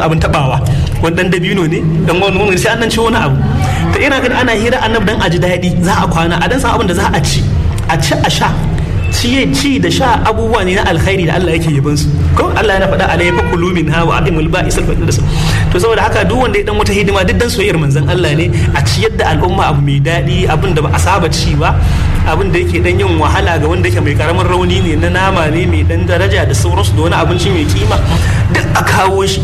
abin tabawa wani dan dabino ne dan wani wani sai an dan ci wani abu to ina ga ana hira annabi dan a ji daɗi za a kwana a dan san abin da za a ci a ci a sha ciye ci da sha abubuwa ne na alkhairi da Allah yake yaban su ko Allah yana faɗa alayhi fakulu min ha wa adimul ba'is al da to saboda haka duk wanda ya dan wata hidima duk dan soyayyar manzon Allah ne a ciyar da al'umma abu mai daɗi abin da ba a saba ci ba abin da yake dan yin wahala ga wanda yake mai karamin rauni ne na nama ne mai dan daraja da sauransu da wani abinci mai kima duk a kawo shi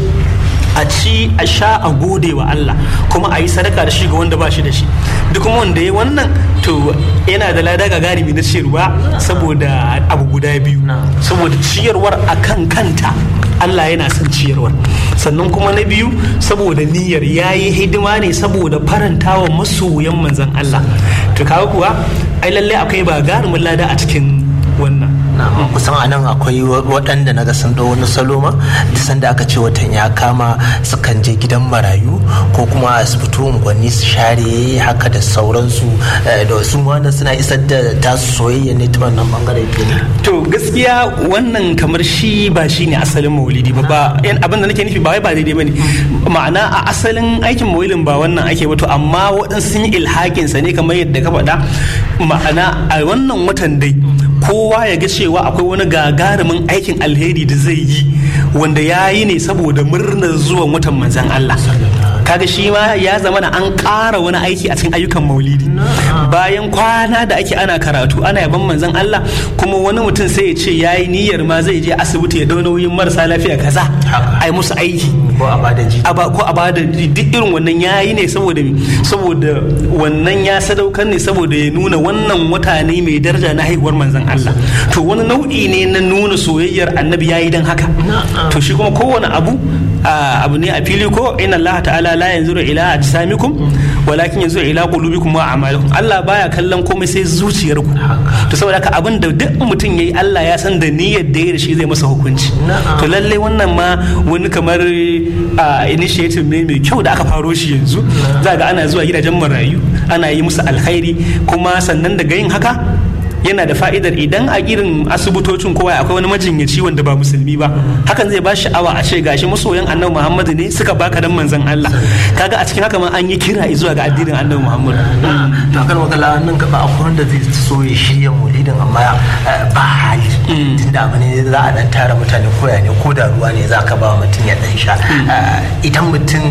a ci a sha a gode wa Allah kuma a yi sadaka da shi ga wanda ba shi da shi duk kuma wanda ya wannan to yana da lada ga garibi na ciyarwa saboda abu guda biyu saboda ciyarwar a kan kanta Allah yana son ciyarwar sannan kuma na biyu saboda niyyar ya yi hidima ne saboda farantawa masoyan manzan Allah to kawo kuwa ai lallai akwai ba garumin lada a cikin wannan kusan a nan akwai waɗanda na ga sun ɗau wani salo ma duk sanda aka ce watan ya kama sukan je gidan marayu ko kuma su fito unguwanni su share haka da sauransu da wasu wanda suna isar da tasu soyayya ne ta wannan bangare to gaskiya wannan kamar shi ba shi ne asalin maulidi ba ba abin da nake nufi ba wai ba daidai bane ma'ana a asalin aikin maulidin ba wannan ake ba to amma waɗansu sun yi ilhakin sa ne kamar yadda ka faɗa ma'ana a wannan watan dai kowa ya ga cewa akwai wani gagarumin aikin alheri da zai yi wanda ya yi ne saboda murnar zuwan watan manzan Allah kaga shi ma ya zama na an ƙara wani aiki a cikin ayyukan maulidi bayan kwana da ake ana karatu ana yaban manzan Allah kuma wani mutum sai ya ce ya yi niyyar ma zai je asibiti ya dau nauyin marasa lafiya kaza a yi musu aiki ko a bada ji ko a bada duk irin wannan ya yi ne saboda saboda wannan ya sadaukar ne saboda ya nuna wannan wata ne mai daraja na haihuwar manzan Allah to wani nau'i ne na nuna soyayyar annabi ya yi don haka to shi kuma kowane abu abu ne a fili ko inna Allah ta'ala la yanzuru ila ajsamikum walakin yanzuru ila qulubikum wa a'malikum Allah baya kallon komai sai zuciyarku to saboda haka abin da duk mutum yayi Allah ya san da niyyar da ya da shi zai masa hukunci to lalle wannan ma wani kamar initiative ne mai kyau da aka faro shi yanzu za ga ana zuwa gidajen marayu ana yi musu alkhairi kuma sannan daga yin haka yana da fa'idar idan a irin asibitocin kowa akwai wani majinyaci wanda ba musulmi ba hakan zai ba sha'awa a ce gashi masoyan annabi muhammadu ne suka baka dan manzon Allah kaga a cikin haka ma an yi kira zuwa ga addinin annabi muhammadu to kan wakala nan gaba akwai wanda zai so ya shirya maulidin amma ba hali tunda abu ne za a dan tara mutane koya ne ko da ruwa ne za ka ba mutum ya dan sha idan mutum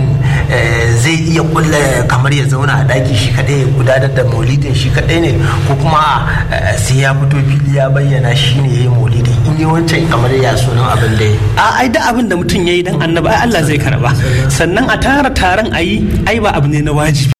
zai iya kulla kamar ya zauna a daki shi kadai ya gudanar da maulidin shi kadai ne ko kuma sai ya fito fili ya bayyana shi ne ya yi maulidi in yi wancan kamar ya sunan abin da ya a ai da abin da mutum ya yi dan annaba ai Allah zai karba sannan a tara taron a yi ai ba abu ne na wajibi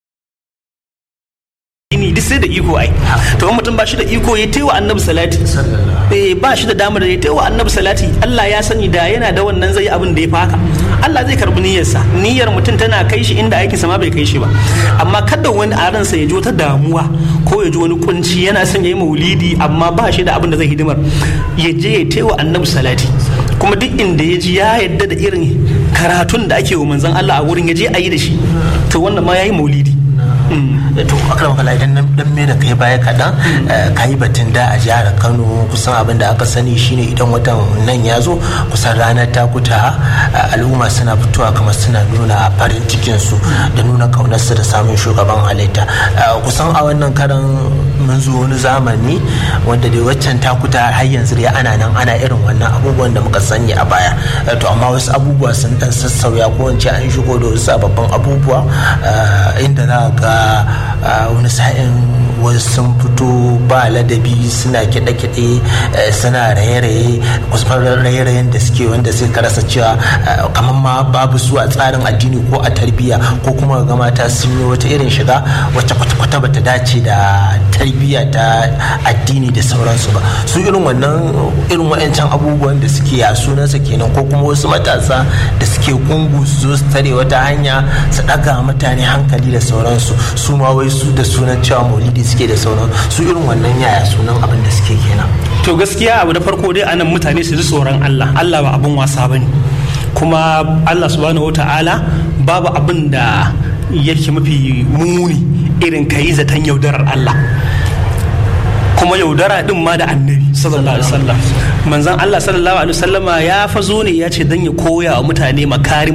ni duk sai da iko ai to mutum ba shi da iko ya taiwa annabi salati eh ba shi da damar ya taiwa annabi salati Allah ya sani da yana da wannan zai abin da ya faka Allah zai karbi niyyarsa niyyar mutum tana kai shi inda aikinsa ma bai kai shi ba amma kada wani a ransa ya ji wata damuwa ko ya ji wani kunci yana son ya yi maulidi amma ba shi da abin da zai hidimar ya je ya taiwa annabi salati kuma duk inda ya ji ya yadda da irin karatun da ake wa manzon Allah a wurin ya je a yi da shi to wannan ma ya yi maulidi to akram kala idan dan me da kai baya kaɗan ka yi batun da a jihar kano kusan abin da aka sani shine idan watan nan ya zo kusan ranar takuta al'umma suna fitowa kamar suna nuna farin cikinsu da nuna kaunarsu da samun shugaban halitta kusan a wannan karan mun zo wani zamani wanda dai waccan takuta har yanzu dai ana nan ana irin wannan abubuwan da muka sani a baya to amma wasu abubuwa sun dan sassauya ko wance an shigo da wasu sababbin abubuwa inda za ga wani sa'in wasu sun fito ba ladabi suna kiɗe-kiɗe suna raye-raye kusan raye-rayen da suke wanda sai ka rasa cewa kamar ma babu su a tsarin addini ko a tarbiyya ko kuma ga mata sun yi wata irin shiga wacce kwata-kwata bata dace da tarbiyya ta addini da sauransu ba su irin wannan irin wa'ancan abubuwan da suke a sunansa kenan ko kuma wasu matasa da suke kungu su zo su tare wata hanya su ɗaga mutane hankali da sauransu su ma wai su da sunan cewa maulidi suke da sauran su irin wannan yaya sunan abin da suke kenan to gaskiya abu da farko dai anan mutane su ji tsoron Allah Allah ba abin wasa bane kuma Allah subhanahu wata'ala babu abin da yake mafi muni irin kayi zaton yaudarar Allah kuma yaudara din ma da annabi sallallahu alaihi wasallam manzon Allah sallallahu alaihi wasallama ya fazo ne ya ce dan ya koya wa mutane makarim